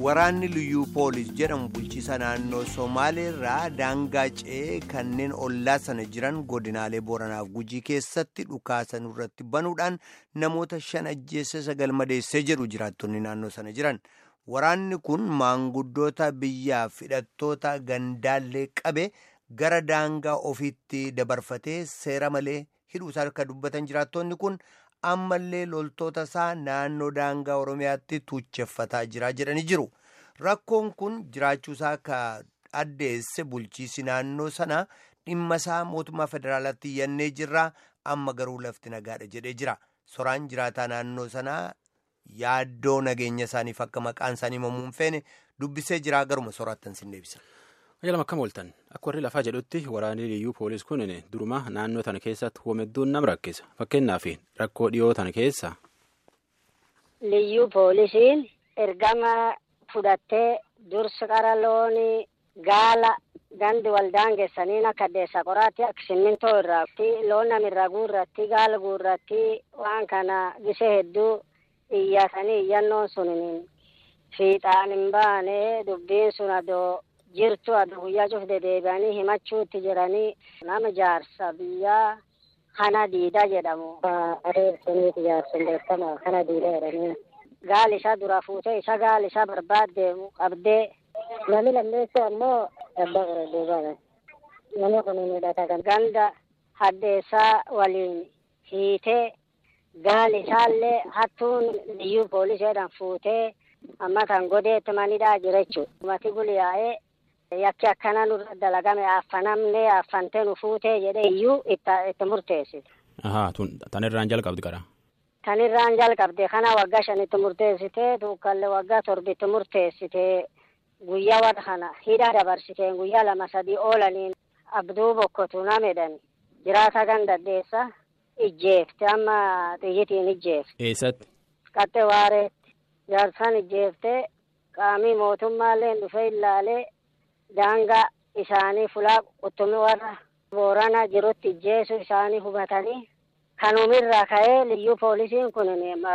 Waraanni liyyuu poolis jedhamu bulchiisa naannoo Somaaleerraa daangaa ce'ee kanneen ollaa sana jiran godinaalee Booranaaf Gujii keessatti dhukaasan irratti banuudhaan namoota shan ajjeesse sagal madeessee jedhu jiraattonni naannoo sana jiran. Waraanni kun maanguddoota biyyaaf hidhattoota gandaallee qabe gara daangaa ofiitti dabarfatee seera malee hidhuusaa akka dubbatan jiraattonni kun. ammallee loltoota isaa naannoo daangaa oromiyaatti tuucheffataa jira jedhanii jiru rakkoon kun jiraachuusaa akka addeesse bulchiisi naannoo sana dhimma isaa mootummaa federaalaatti iyyannee jirra amma garuu lafti nagaadha jedhee jira soraan jiraataa naannoo sanaa yaaddoo nageenya isaaniif akka maqaan isaanii himamuun feene dubbisee jiraa garuma soraattan sin deebisa. Ajalam akkam ooltan akka warri lafaa jedhutti waraanni liyyuu poolis kun duruma naannoo tana keessatti hoomedduun nama rakkisa fakkeenyaaf rakkoo dhiyoo tana keessa. Liyyuu poolisiin ergama fudhattee dursa qara loonii gaala gandi waldaan geessaniin akka addeessa qoraatti akka simmintoo irratti loon namirraa guurratti gaala guurratti waan kana gisee hedduu iyyatanii iyyannoon sun fiixaan hin baane dubbiin sun adoo. jirtu adda guyyaa cufde deebi'anii himachuutti jiranii nama jaarsa biyyaa kana diida jedhamu. Adeemsaniiti jaarsan beekamaa kana diida jedhanii. Gaali isaa dura fuutee isa gaali isaa barbaadde qabdee. Namni lammeessu ammoo abbaa gara duubaadha. Namni kun hidhata kan. Ganda haddeessaa waliin hiitee gaali isaallee hattuun liyyuu pooliseedhaan fuutee amma kan godeetti manidhaa jira jechuudha. Mati guliyaa'ee yakki akkana nurra dalagame affanamne affantee nu fuutee jedhee iyyuu itti murteessite. Ahaa tan irraan jalqabdi qara. Tan irraan jalqabde kana waggaa shanitti murteessite tuukallee waggaa torbitti murteessite guyyaa warra kana hidhaa dabarsite guyyaa lama sadii oolaniin abduu bokkotu namedhan jiraata gandaddeessa ijjeefte amma xiyyitiin ijjeefte. Eessatti? Qaxxe waareetti jaarsaan ijjeefte qaamii mootummaallee dhufee ilaalee daangaa isaanii fulaa quttumii warra boorana jirutti ijjeessu isaanii hubatanii kanumirraa ka'ee liyyuu poolisiin kun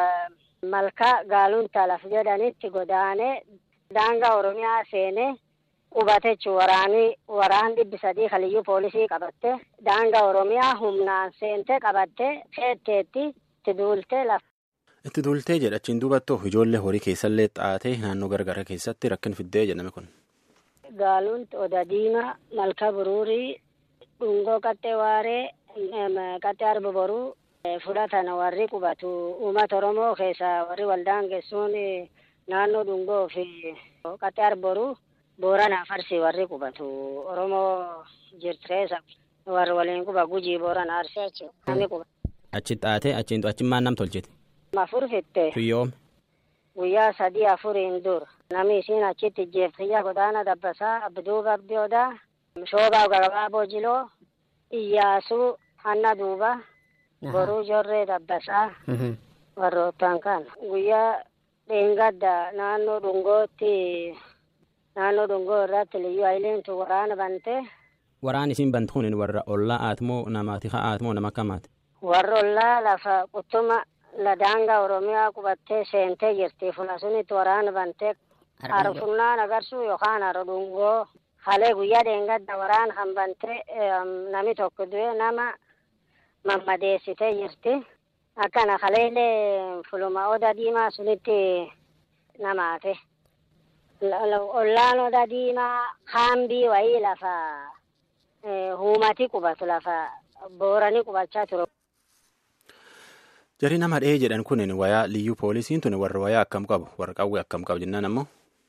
malkaa gaalunta laf jedhanitti godaanee daangaa oromiyaa seenee qubate jechuun waraanii waraan dhibbi sadii kan liyyuu poolisii qabatte daangaa oromiyaa humnaan seente qabatte seetteetti itti duultee lafa. Itti duultee jedha achiin duubattu ijoollee horii keessallee xaatee naannoo garagaraa keessatti rakkin fiddee jedhame kun. Gaaluun oda diimaa malka buruurii dhungoo qaxxee waaree qaxxee arba boruu fudhatan warri qubatu uummata oromoo keessa warri waldaan geessuun naannoo dhungoo fi qaxxee arba boruu booranaa farsi warri qubatu oromoo jirtireessa warri waliin quba gujii boorana arsee jechuudha. Achi xaatee achiin achi maan nam tolchite. Afur fitte. Tuyyoome. Guyyaa sadii afuriin dur. Namni isiin achitti ijjeeftiyya godaana dabbasaa abduu babbiyoodaa shoobaa gabaaboo jiloo iyyaasuu hanna duuba boruu jorree dabbasaa warroottan kan guyyaa dheengadda naannoo dhungootti naannoo dhungoo irratti liyyuu hayileemtu waraana bante. Waraan isiin bantu kun warra ollaa aatmoo namaati ha'aatmoo nama akkamaati. Warra ollaa lafa quttuma ladaangaa oromiyaa qubattee seentee jirti fula sunitti waraana bantee arfunnaan agarsuu yookaan haro dhungoo halee guyyaa dheengadda waraana kan bantee nami tokko du'e nama mammadeessitee jirti akkana haleelee fuluma oda diimaa sunitti namaate ollaan oda diimaa haambii wayii lafa huumati qubatu lafa booranii qubachaa ture. Jarri nama dhahee jedhan kun wayaa liyyuu poolisiin tun warra wayaa akkam qabu warra qawwee akkam qabu jennaan ammoo.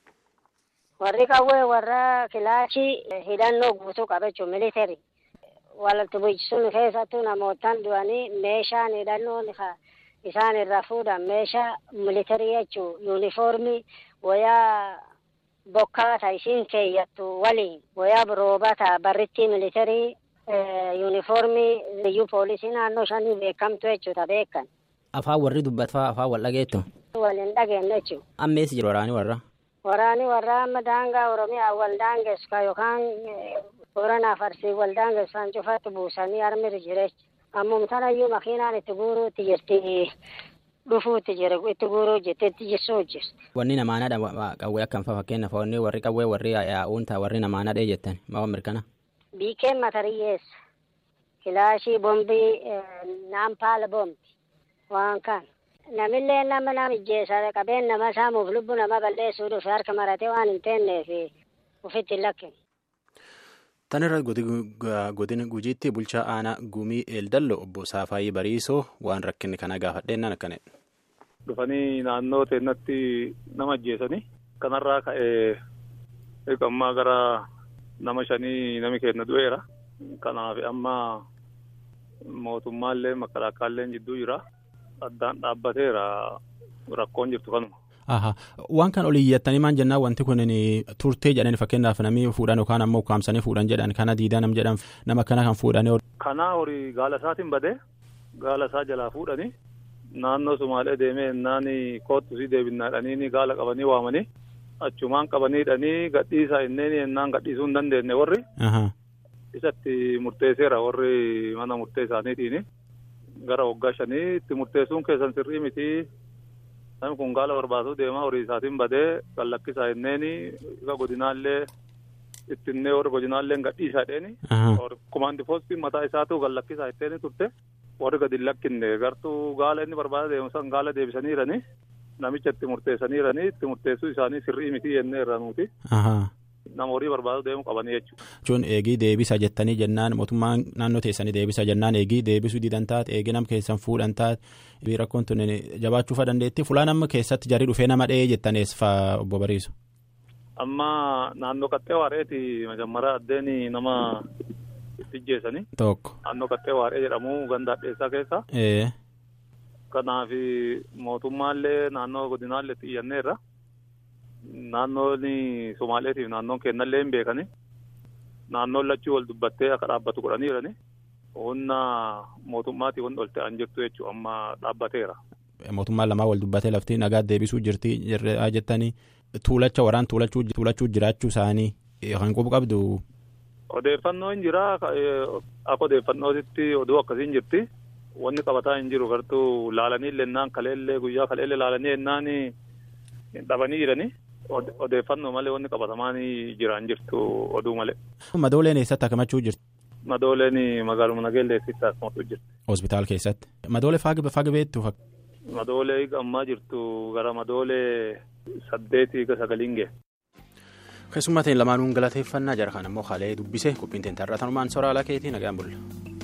Warri qawwee warra kilaashii hidhannoo guutuu qaba jechuun militari. Walitti bu'ichisuun keessattuu namootaan du'anii meeshaan hidhannoon isaan irraa fuudhan meeshaa militarii jechuun yuunifoormii wayaa bokkaa ta'a isiin keeyyattu waliin wayaa roobata barrittii militarii yuunifoormii liyyuu poolisii naannoo shanii beekamtu jechuudha beekan. Afaan warri dubbatfaa afaan wal dhageettu. Waliin dhageenne jechuudha. Ammeessi jira waraanii warra. Waraanii warra amma daangaa Oromiyaa wal daangessu yookaan Booranaa Farsii wal daangessu kan cufatti buusanii armiri jireenya. Ammum tanayyuu makiinaan itti guuruutti jirti. dhufuutti jira itti guuruu hojjette itti jessuu hojjeste. Wanni namaanadha qawwee akkam fa'a fakkeenyaaf wanni warri qawwee warri yaa'uun ta'a warri namaanadha jettan maa mirkana. Biikeen matariyyeessa. Kilaashii bombii naampaala bombi waan kan. Namillee nama nama ijjeessa qabeen nama saamuuf lubbu nama balleessuu dhufe harka maratee waan hin teenneef ofitti hin lakkine. Tan irra godina gujiitti bulchaa aanaa gumii eeldallo obbo Saafaayii Bariisoo waan rakkinni kana gaafadheennan akkanadha. Dhufanii naannoo teennatti nama ajjeesanii kanarraa ka'ee ammaa gara nama shanii nami kenna du'eera. Kanaaf amma mootummaallee makalaakaallee jidduu jira. Addaan dhaabbateera rakkoon jirtu kanuma. Aha. Waan kan olii iyyatanii maan jennaan wanti kun turtee jedhani fakkeenyaaf namni fuudhan yookaan ammoo ukkaamsanii fuudhan jedhan kana diidaa nam jedhan nama kana kan fuudhanii. Kanaa horii gaala isaatiin badee gaala isaa jalaa fuudhanii naannoo Sumaalee deemee ennaan koottu sii deebinnaadhanii gaala qabanii waamanii achumaan qabaniidhanii gadhiisaa inneen ennaan gadhiisuu hin dandeenye warri. Isatti murteesseera warri mana murtee isaaniitiin gara waggaa shanii itti murteessuun keessan sirrii miti. Namni kun gaala barbaaduu deemaa horii isaatiin badee kan lakkisaa inneen isa godinaallee ittinnee warri godinaallee gadhiisaa dheeni. Kumaandi poostiin mataa isaatu kan lakkisaa itteeni turte warri gadi lakkinne gartuu gaala inni barbaada deemu san gaala deebisaniirani namicha itti murteessaniirani itti murteessuu isaanii sirrii miti jennee irraa nuti. Nama horii barbaaduu deemu qabanii jechuudha. Jechuun eegii deebisa jettanii jennaan mootummaan naannoo teessanii deebisa jennaan eegii deebisuu didan taate eegii nam keessan fuudhan taate rakkoon tun jabaachuufa dandeetti fulaan amma keessatti jarri dhufee nama dhahee jettanees fa'aa obbo Bariisu. Amma naannoo qaxxee waareeti majammaraa addeen nama itti ijjeessanii. Tokko. Naannoo qaxxee waaree jedhamu ganda addeessaa keessa. Kanaaf mootummaallee naannoo godinaallee itti iyyanneerra. Naannoon Somaaleetiif naannoon kennallee hin beekani. Naannoon lachuu wal dubbattee akka dhaabbatu godhaniirani. Humna mootummaatii wanti ol ta'an jirtu jechuudha amma dhaabbateera. Mootummaan lamaa wal dubbatee lafti nagaa deebisuu jirti jettanii tuulacha waraan tuulachuu jiraachuu isaanii kan qubu qabdu. Odeeffannoo hin jira akka odeeffannootitti oduu akkasiin jirti. Wanni qabataa hin jiru gartuu laalanii lennaan kaleellee guyyaa kaleellee laalanii ennaan dhabanii jiranii. Odeeffannoo malee wanni qabatamaan jiraan jirtu oduu malee. Madooleen eessatti akkamachuu jirti? Madooleen magaaluma nageellee eessitti akkamachuu jirti. Hospitaal keessatti. Madoolee faaga beektu? Madoolee ammaa jirtu gara madoolee saddeetii ga sagaliin ga'e. Keessummaa ta'in lamaanuun galateeffannaa jara kan ammoo haalee dubbise qophiin teenta irraa tanumaan soraa alaa keetii nagaan bulla.